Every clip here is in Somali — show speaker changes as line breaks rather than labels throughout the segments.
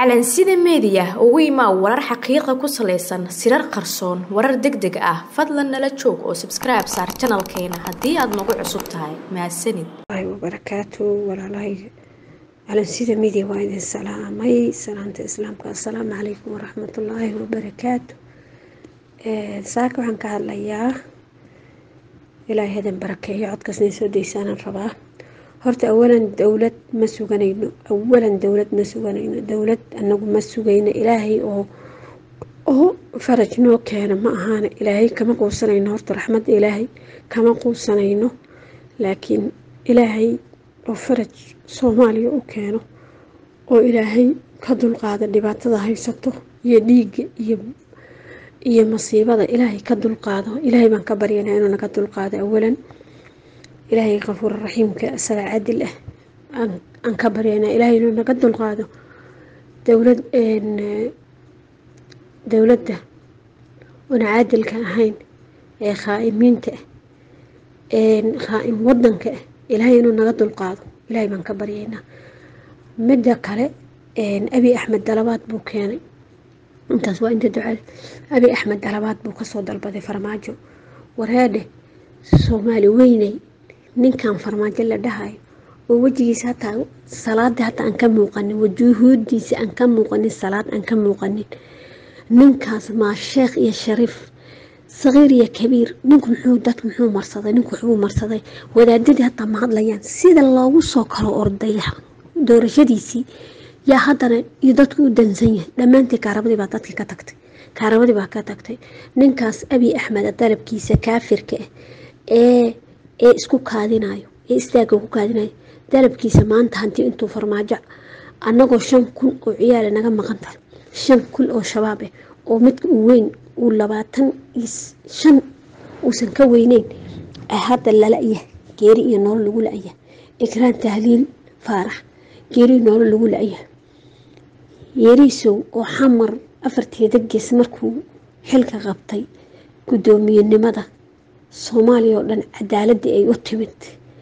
calansida meediya ugu imaa warar xaqiiqa ku salaysan sirar qarsoon warar deg deg ah fadlan nala joog oo sabskribe saar janalkeena haddii aad nagu cusub tahay mahadsanid
wabarakaatu walaalahay calansida media waa idin salaamay salaamta islaamka assalaamu calaykum waraxmatullaahi wabarakaatu saaka waxaan ka hadlayaa ilaahay hadan barakeeyo codkaasna soo daysaanan rabaa horta awalan dowlad ma suganayno awalan dowlad ma suganayno dowlad anagu ma sugayno ilaahay oo oo faraj noo keena ma ahaana ilaahay kama quusanayno horta raxmadda ilaahay kama quusanayno laakiin ilaahay oo faraj soomaaliya u keeno oo ilaahay ka dulqaada dhibaatada haysato iyo dhiigga iyo iyo masiibada ilaahay ka dulqaado ilaahay baan ka baryanaa inuu naga dulqaado awalan ilaahay kafuur raxiimka isaga cadil ah aan ka baryanaa ilaahay inuu naga dulqaado dowlad dowladda oona caadilka ahayn ee khaa'imiinta ah khaa'im wadanka ah ilaahay inuu naga dulqaado ilaahay baan ka baryaynaa midda kale abi axmed dalabaad buu keenay intaas waa inta ducada abi axmed dalabaad buu kasoo dalbaday farmaajo wareedhe soomaali weyney ninkan farmaajo la dhahayo oo wejigiisa hataa salaada hataa aan ka muuqanin wajuhuudiisa aan ka muuqanin salaad aan ka muuqanin ninkaas maa sheekh iyo shariif saqiir iyo kabiir ninku muxuu dadku muxuu marsaday ninku waxbuu marsaday wadaadadii hataa ma hadlayaan sida loogu soo kalo orday doorashadiisii yaa haddana iyo dadku u dansan yahay dhammaantii kaarabadii baa dadkii ka tagtay kaarabadii baa ka tagtay ninkaas abi axmed dalabkiisa kaafirka ah ee ee isku kaadinayo ee istaaga ku kaadinayo dalabkiisa maanta hantii intuu farmaajo annagoo shan kun oo ciyaala naga maqan tahay shan kun oo shabaab ah oo midka uu weyn uu labaatan iyo shan uusan ka weyneyn hadda lala'yahay geeri iyo nolol lagu la'yahay ikraan tahliil faarax geeri iyo nolol lagu la'yahay yeeriisow oo xamar afarteeda gees markuu xilka qabtay guddoomiyenimada soomaaliya oo dhan cadaaladii ay u timid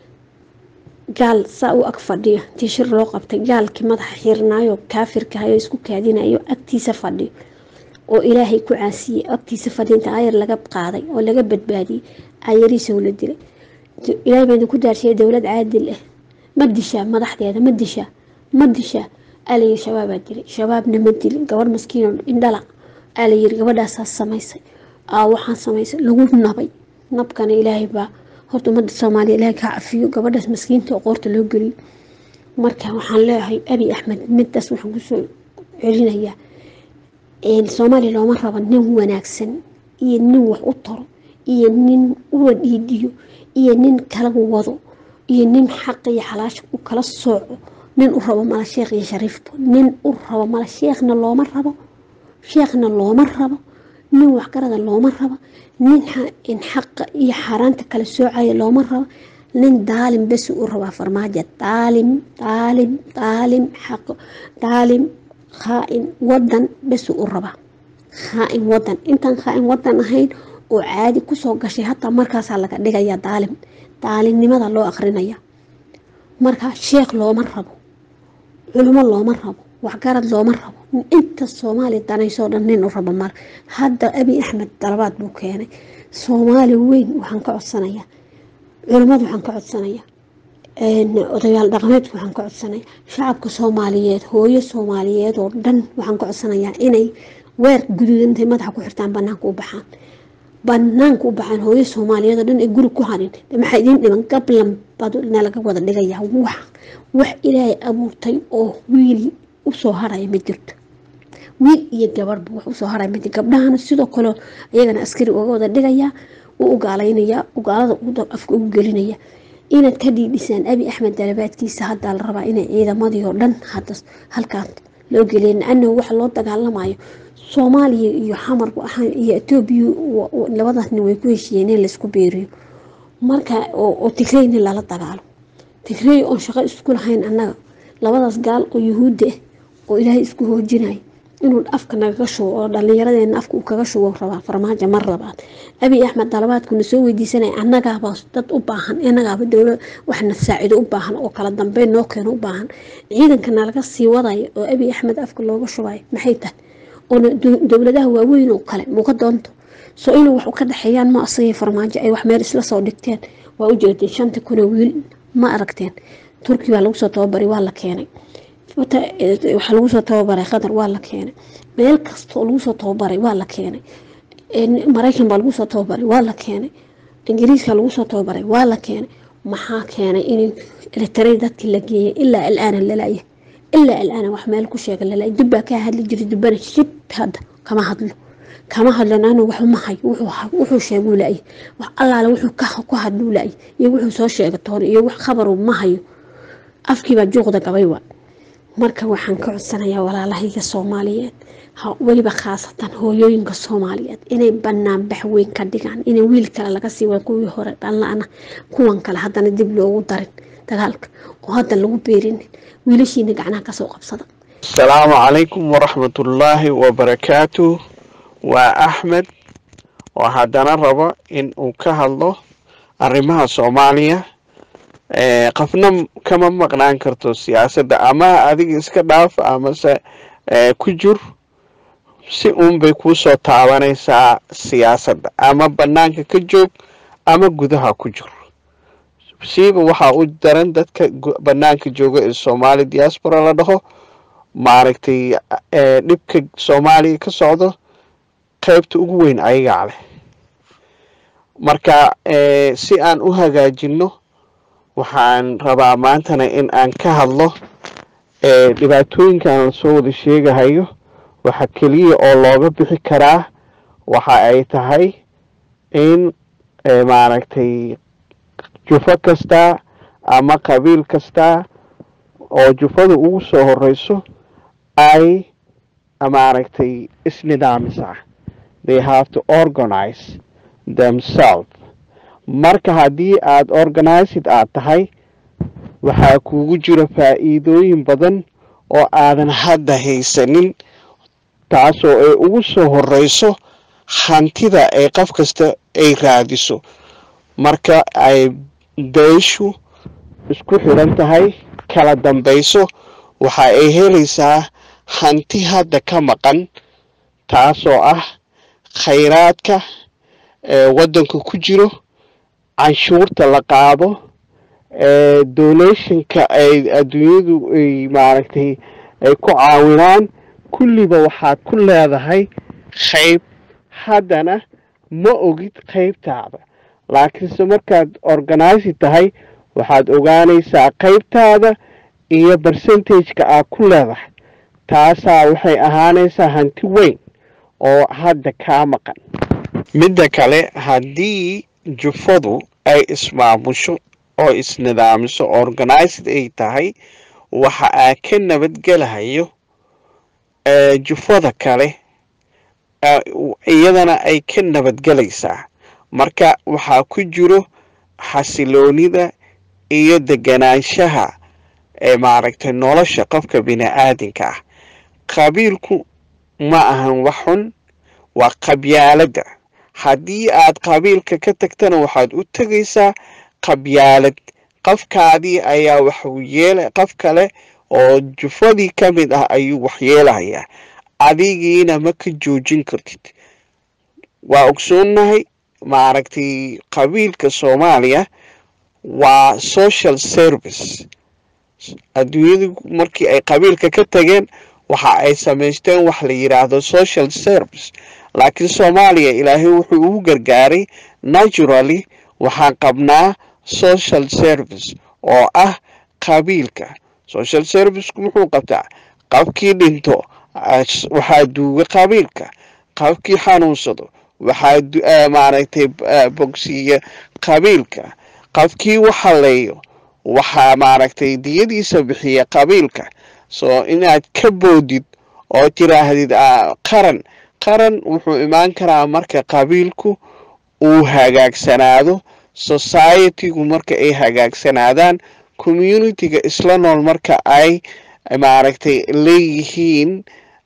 gaal saa u ag fadhiyo intii shir loo qabtay gaalkii madaxa xirnaayo kaafirkahayo isku kaadinayo agtiisa fadhiyo oo ilaahay ku caasiyey agtiisa fadhiya inta ayar laga qaaday oo laga badbaadiyey ayariisow la dilay ilaahay baa idinku daarsiyay dowlad caadil ah ma dishaa madaxdeeda ma dishaa ma dishaa alayiri shabaabaa dilay shabaabna ma dilin gabadh maskiino indhala alayiri gabadhaasaa samaysay aa waxaan samaysay lagu nabay nabkana ilaahay baa horta ummadda soomaaliya ilaahay kaa cafiyo gabadhaas maskiinta oo qoorta loo geliyo marka waxaan leeyahay abi axmed midaas waxaan kusoo celinayaa soomaaliya looma rabo nin wanaagsan iyo nin wax u taro iyo nin uwa dhiidiyo iyo nin kala wado iyo nin xaqa iyo xalaasha u kala sooco nin u rabo mala sheekh iyo shariifba nin u rabo mala sheekhna looma rabo sheekhna looma rabo nin waxgarada looma rabo nin xaqa iyo xaaraanta kala soocaya looma rabo nin daalim besi u rabaa farmaajo daalim daalim daalim xaq daalim khaa-in wadan besi u rabaa khaa-in wadan intaan khaa-in wadan ahayn oo caadi kusoo gashay hataa markaasaa laga dhigaya daalim daalimnimada loo akrinaya markaa sheekh looma rabo culimo looma rabo waxgarad looma rabo inta soomaaliya danaysoo dhan nin u rabo male hadda abi axmed dalabaad buu keenay soomaali weyn waxaan ka codsanayaa culimmadu waxaan ka codsanayaa odayaal dhaqameedka waxaan ka codsanaya shacabka soomaaliyeed hooyo soomaaliyeed oo dhan waxaan ka codsanayaa inay weer guduudantay madaxa ku xirtaan banaanka u baxaan banaanka u baxaan hooyo soomaaliyeed oo dhan ee guri ku harin maxaa idiin dhiman gablan baadna laga wada dhigayaa wax wax ilaahay abuurtay oo wiil usoo haraya ma jirto wiil iyo gabadhba wax usoo haraya ma jirto gabdhahana sidoo kale iyagana askari uga wada dhigayaa u ugaalaynaya ugaalada afka ugu gelinaya inaad ka dhiidhisaan abi axmed dalabaadkiisa haddaa la rabaa inay ciidamadii oo dhan hadda halkaan loo geliya anahu waxa loo dagaalamayo soomaaliya iyo xamar iyo etoobiya labadaas nin way ku heshiiyeen in laysku beeriyo marka oo tigreyna lala dagaalo tigrey oon shaqo isku lahayn annaga labadaas gaal oo yuhuudda ah oo ilaahay isku hoojinaya inuu afka nagaga shubo oo dhallinyaradeena afka uu kaga shubo rabaa farmaajo mar labaad abiy axmed dalabaadkuna soo weydiisanaya annagaaba dad u baahan innagaaba dowla waxna saacido u baahan oo kala dambeyn noo keeno u baahan ciidankana laga sii wadayo oo abiy axmed afka looga shubayo maxay tahay oona dowladaha waaweyn oo kale muuka doonto soo inuu wax ka dhexeeyaan ma asagii farmaajo ay wax meel isla soo dhigteen waa u jeedeen shanta kuna wiil ma aragteen turki baa lagu soo tababaray waa la keenay waxaa lagu soo tababaray qatar waa la keenay meel kasta oo lagu soo tababaray waa la keenay maraykan baa lagu soo tababaray waa la keenay ingiriiska lagu soo tababaray waa la keenay maxaa keenay in elitaray dadkii la geeyay ilaa alaana lalaya ilaa alaana wax meel ku sheega lalaya dubbaa kaa hadli jiray dubbana shib hadda kama hadlo kama hadlan anu wax uma hayo wuxuu sheeguu la-ay wax allaale wuxuu ku hadluu la-ay iyo wuxuu soo sheega toona iyo wax khabaru ma hayo afkiibaa juuqda gabay waa marka waxaan ka codsanayaa walaalahayga soomaaliyeed weliba khaasatan hooyooyinka soomaaliyeed inay banaan bax weyn ka dhigaan in wiil kale laga sii wada kuwii hore dhanla-ana kuwan kale haddana dib loogu darin dagaalka oo hadda lagu beerinin wiilashiina gacnaha kasoo qabsada
asalaamu calaykum waraxmatullaahi wabarakaatu waa axmed oo haddana rabo in uu ka hadlo arrimaha soomaaliya qofna kama maqnaan karto siyaasadda ama adiga iska dhaaf amase ku jur si uunbay kuusoo taabanaysaa siyaasadda ama bannaanka ka joog ama gudaha ku jur siiba waxaa u daran dadka bannaanka jooga ee soomaali diaspora la dhaho maaragtay dhibka soomaaliya ka socdo qaybta ugu weyn ayagaa leh marka si aan u hagaajinno waxaan rabaa maantana in aan ka hadlo dhibaatooyinkan lasoo wada sheegahayo waxa keliya oo looga bixi karaa waxa ay tahay in maaragtay jufo kasta ama qabiil kasta oo jufada ugu soo horeyso ay maaragtay isnidaamisa they have to organize themselves marka haddii aada organized aad tahay waxaa kuugu jira faa'iidooyin badan oo aadan hadda haysanin taasoo ay ugu soo horeyso hantida ay qof kasta ay raadiso marka ay beeshu isku xidhan tahay kala dambayso waxa ay helaysaa hanti hadda ka maqan taasoo ah khayraadka ee waddanka ku jiro canshuurta la qaado donationka ay adduunyadu ay maaragtay ay ku caawinaan kulliba waxaad ku leedahay qayb haddana ma ogid qaybtaada laakiinse markaad organisi tahay waxaad ogaanaysaa qaybtaada iyo percentageka aad ku leedahay taasaa waxay ahaanaysaa hanti weyn oo hadda kaa maqan midda kale haddii jufadu ay ismaamusho oo isnidaamiso organized ay tahay waxa aa ka nabadgelahayo jufada kale iyadana ay ka nabadgelaysaa marka waxaa ku jiro xasiloonida iyo deganaanshaha ee maaragtay nolosha qofka bini-aadinka ah qabiilku ma ahan wax xun waa qabyaaladda haddii aad qabiilka ka tagtana waxaad u tegaysaa qabyaalad qofkaadii ayaa waxuu yeela qof kale oo jufadii ka mid ah ayuu wax yeelahayaa adigiina ma ka joojin kartid waa ogsoonnahay maaragtay qabiilka soomaaliya waa social service adduunyadu markii ay qabiilka ka tageen waxa ay samaysteen wax la yidhaahdo social service laakiin soomaaliya ilaahay wuxuu ugu gargaaray naturally waxaan qabnaa social service oo ah qabiilka social serviceku muxuu qabtaa qofkii dhinto waxaa duuga qabiilka qofkii xanuunsado waxaa maaragtay bogsiiya qabiilka qofkii waxaleeyo waxaa maaragtay diyadiisa bixiya qabiilka soo inaad ka boodid oo tiraahdid qaran qaran wuxuu imaan karaa marka qabiilku uu hagaagsanaado societygu marka ay hagaagsanaadaan communitiga isla nool marka ay maaragtay leeyihiin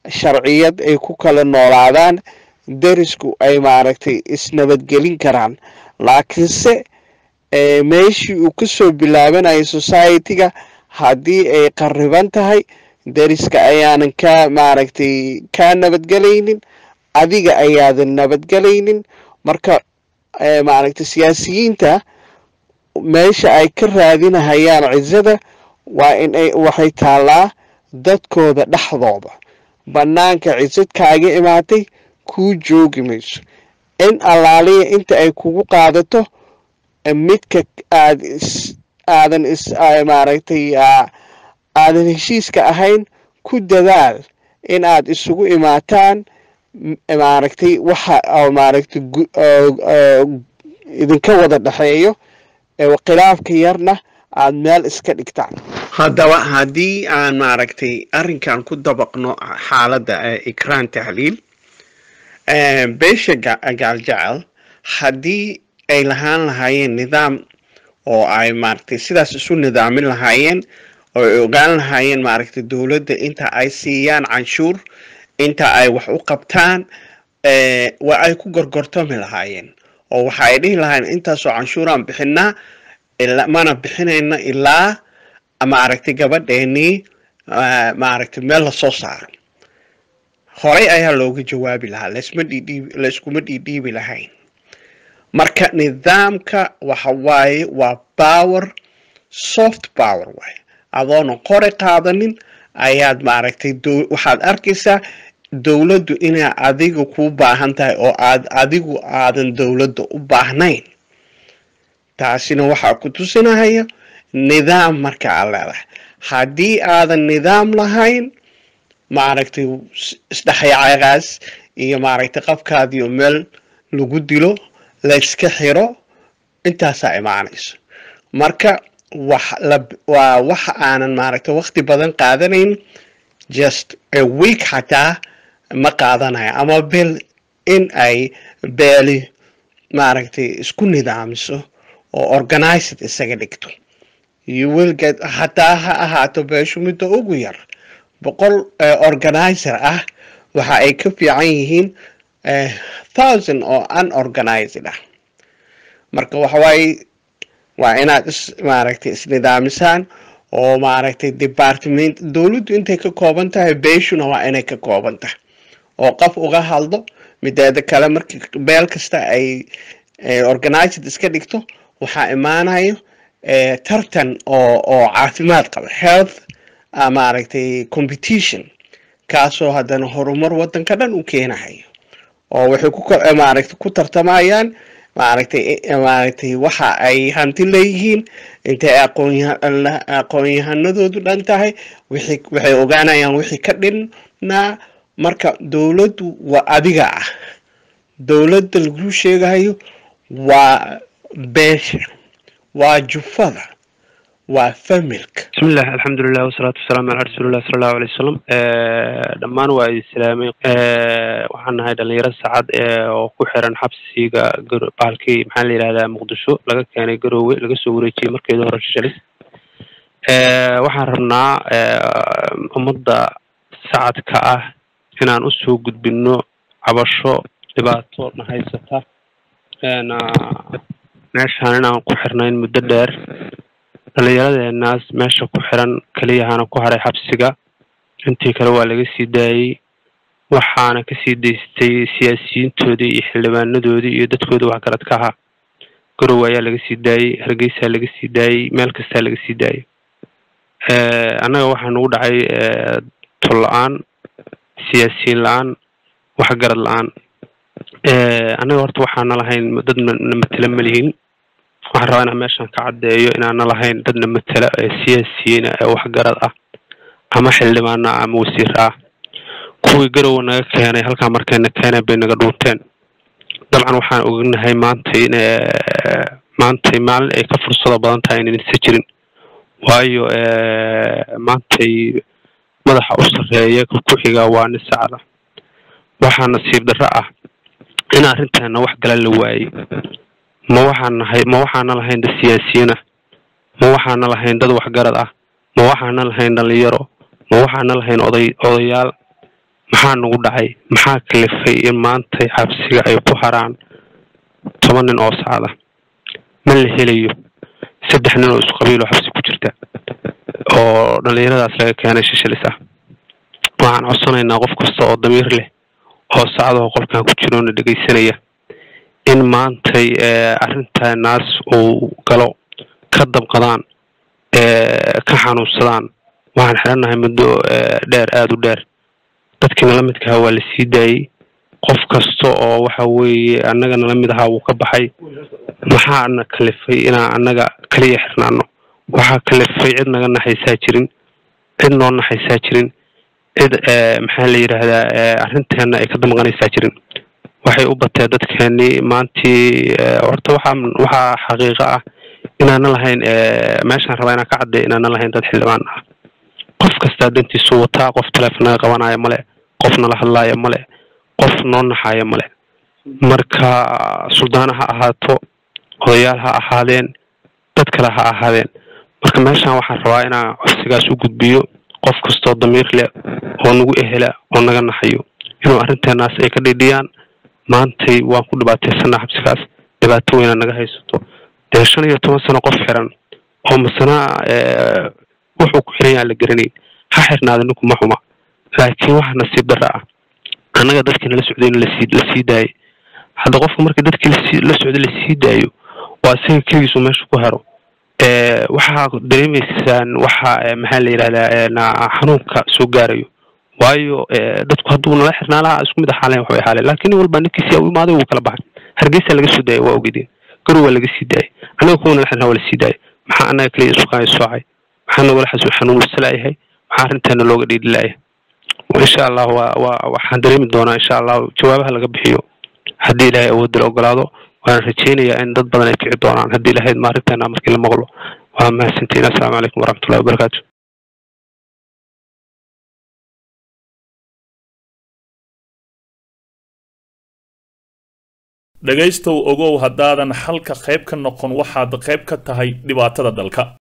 sharciyad ay ku kala noolaadaan derisku ay maaragtay isnabadgelin karaan laakiinse meeshii uu kasoo bilaabanayo society-ga haddii ay qariban tahay deriska ayaanan ka maaragtay kaa nabadgelaynin adiga ayaadan nabadgelaynin marka maaragtay siyaasiyiinta meesha ay ka raadinahayaan cizada waa in ay waxay taallaa dadkooda dhexdooda bannaanka cisad kaaga imaatay kuu joogi mayso in allaaliya inta ay kugu qaadato midka aad is aadan is maaragtay aadan heshiiska ahayn ku dadaal in aad isugu imaataan maaragtay waxa maaragtay idinka wada dhexeeyo khilaafka yarna aada meel iska dhigtaan haddaba haddii aan maaragtay arrinkan ku dabaqno xaaladda ikraan tahliil beesha gaaljecel haddii ay lahaan lahaayeen nidaam oo ay maaragtay sidaas isu nidaamin lahaayeen oo ay ogaan lahaayeen maaragtay dowladda inta ay siiyaan canshuur inta ay wax u qabtaan waa ay ku gorgortami lahaayeen oo waxa ay dhihi lahaayeen intaasoo canshuuraan bixinaa mana bixinayno ilaa maaragtay gabadheenii maaragtay meel lasoo saaro horey ayaa looga jawaabi lahaa lasma dhidhiib layskuma dhiidhiibi lahayn marka nidaamka waxa waaye waa power soft power waaye adoona qori qaadanin ayaad maaragtay waxaad arkaysaa dowladdu inay adiga kuu baahan tahay oo aad adigu aadan dowladda u baahnayn taasina waxaa ku tusinahaya nidaam marka aad leedahay haddii aadan nidaam lahayn maaragtay isdhexyaagaas iyo maaragtay qafkaadiio meel lagu dilo layska xiro intaasaa imaanayso marka wax waa waxa aanan maaragtay waqti badan qaadanayn just a week xataa ma qaadanayo ama bel in ay beeli maaragtay isku nidaamiso oo organized isaga dhigto you will get hataa ha ahaato beeshu midda ugu yar boqol organizer ah waxa ay ka fiican yihiin thousand oo unorganized ah marka waxawaaye waa inaad is maaragtay isnidaamisaan oo maaragtay department dowladdu intay ka kooban tahay beeshuna waa inay ka kooban tahay oo qof uga hadlo mideeda kale markii beel kasta ay organized iska dhigto waxaa imaanayo tartan oo oo caafimaad qaba health maaragtay competition kaasoo haddana horumar waddanka dhan u keenahayo oo waxay ku maaragtay ku tartamayaan maaragtay maaragtay waxa ay hanti leeyihiin intay aqoonyaha aqoon-yahanadoodu dhan tahay wixii waxay ogaanayaan wixii ka dhinnaa marka dowladdu waa adiga ah dowladda lagu sheegayo waa beesha waa jufada waa familka
bismillahi alxamdulilah wasalaatu wasalaamu calaa rasuulilah sala allahu alay wasalam dhammaan waa islaamay waxaan nahay dhalinyaro saacad oo ku xiran xabsiga bahalkii maxaa la yidhahdaa muqdisho laga keenay garoowe laga soo wareejiyey markeeda hore shishalis waxaan rabnaa ummadda sacadka ah inaan usoo gudbino cabasho dhibaato na haysata meeshaan inaan ku xirnayn muddo dheer dhalinyaradeenaas meesha ku xiran keliyahana ku haray xabsiga intii kale waa laga sii daayey waxaana kasii daystay siyaasiyiintoodii iyo xildhibaanadoodii iyo dadkoodii waxgaradka ahaa garowe ayaa laga sii daayey hargeysaa laga sii daayey meel kastaa laga sii daayey annaga waxaa nagu dhacay tol la-aan siyaasiyiin la-aan waxgarad la-aan annaga horta waxaana lahayn dad na matela malihin waxaan rabaa inaan meeshan ka caddeeyo inaana lahayn dadna matela ee siyaasiyiina ee waxgarad ah ama xildhibaana ah ama wasiir ah kuwii garowe naga keenay halkaa markayna keeneen bay naga dhuunteen dabcan waxaan ognahay maantay in maantay maalin ay ka fursado badan tahay inaysa jirin waayo maantay madaxa u sarreeya ku xiga waa nin sacda waxaa nasiib darro ah in arrinteena wax gala la waayey ma waxaan nahay ma waxaana lahayn dad siyaasiyiin ah ma waxaana lahayn dad waxgarad ah ma waxaana lahayn dhalinyaro ma waxaana lahayn oday odayaal maxaa nagu dhacay maxaa kalifay in maantay xabsiga ay ku haraan toban nin oo sacda ma la helayo saddex nin oo isku qabiiloo xabsi ku jirta oo dhallinyaradaas laga keenay shishilis ah waxaan codsanaynaa qof kasta oo damiir leh oo sacdaho qolkan ku jiroona dhegaysanaya in maantay arrintaanaas uu galo ka dabqadaan ka xanuunsadaan waxaan xirannahay muddo dheer aada u dheer dadkii nala midkaha waa la sii daayey qof kasta oo waxa weeye annaga nala mid ahaa wuu ka baxay maxaana kalifay inaan annaga kaliya xirnaano waxaa kalifay cid naga naxaysaa jirin cid noo naxaysaa jirin cid maxaa la yidhaahdaa arrinteena ay ka damqanaysaa jirin waxay u batee dadkeenii maantii horta waxaa waxaa xaqiiqo ah inaana lahayn meeshaan rabaa inaan ka cadday inaana lahayn dad xildhibaan ah qof kastaa dantiisu wataa qof taleefonaga qabanaya male qof nala hadlaaya male qof noo naxaaya male marka suldaana ha ahaato odayaal ha ahaadeen dad kale ha ahaadeen marka meeshaan waxaan rabaa inaan codsigaas u gudbiyo qof kastoo damiir leh oo nagu ehela oo naga naxayo inuu arrinteenaas ay ka dhidhiyaan maantay waan ku dhibaataysanaa xabsigaas dhibaato weyna naga haysato dee shan iyo toban sano qof xiran oo masana wuxuu ku xiran yaha la garanayn ha xirnaada ninku ma xuma laakiin waxa nasiib darra ah annaga dadkii nala socday in lasii la sii daayay hadda qofka markii dadkii lasi la socday lasii daayo waa isaga keligiisu meesha ku hero waxaa dareemaysaan waxa maxaa la yidhahdaa xanuunka soo gaarayo waayo dadku hadduu nala xirnaa lahaa isku mid axaaleen waxbay ahaaleen laakiin nin walba ninkiisi u imaaday wuu kala baxay hargeysa laga soo daayay waa ogeydeen garow waa laga sii daayay annaga kuwa nala xirnaa waa lasii daayay maxaa annaga kaliya isukaan soocay maxaa nagala xasu xanuunsalaayahay maxaa arrinteena looga dhiidhi laayahay insha allah waa waa waxaan dareemi doonaa insha allah jawaabaha laga bixiyo haddii ilaahay awoodda ogolaado waan rajaynayaa in dad badan ay kici doonaan haddii ilahayd ma arrinteena markii la maqlo waa mahadsantiin assalaamu calaykum waraxmatullahi wabarakaatu
dhegaystow ogow haddaadan xalka qayb ka noqon waxaad qayb ka tahay dhibaatada dalka